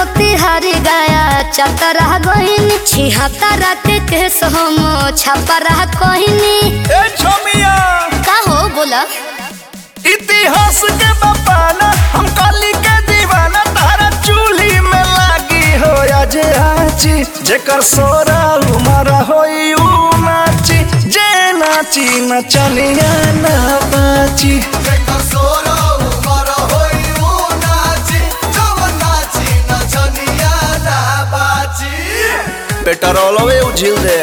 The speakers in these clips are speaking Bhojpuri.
मोतिहारी गया चतरा गहिनी छिहत्तरा के केस हम छपरा कहनी ए छोमिया का हो बोला इतिहास के बपाना हम काली के दीवाना तारा चूल्ही में लागी हो आज आची जेकर सोरा उमर होई ऊ नाची जे नाची नचनिया ना बाची पेट्रोलवे उझिल दे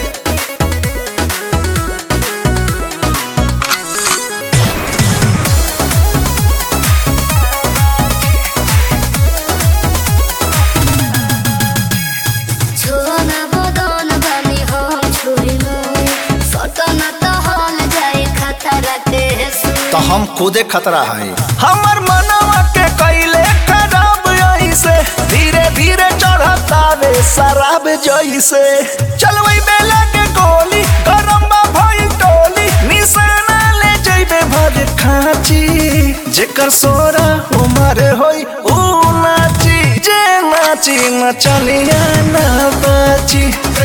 छोना बदन बनी हम छुरी सटन तो हल जाए खतरा के तो हम खुदे खतरा है हमर मनवा के कैले खराब ऐसे धीरे धीरे चढ़ता वे शराब जैसे चलवई बेला के गोली गरम बा भई टोली निशाना ले जइबे भर खाची जेकर सोरा उमर होई ऊ नाची जे नाची नचनिया ना बाची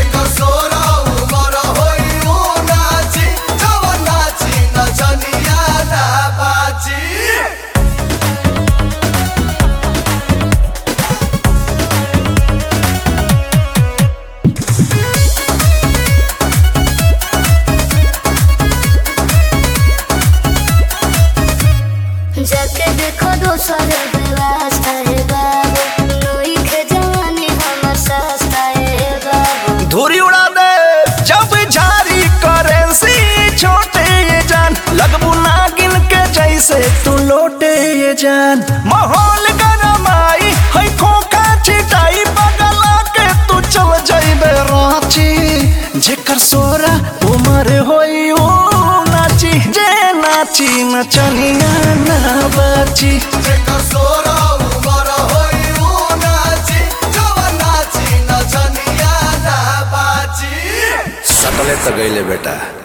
जाके देखो दोसर व्यवस्था है बाबू नई के जवानी हमर सस्ता है बाबू धूरी उड़ा दे जब झारी करेंसी छोटे ये जान लगबू नागिन के जैसे तू लोटे ये जान माहौल गरमाई है खोखा छिटाई बगला के तू चल जाइबे रांची जेकर सोरा उमर होई ओ नाची जे नाची नचनिया ना बाची सकले तो गईले बेटा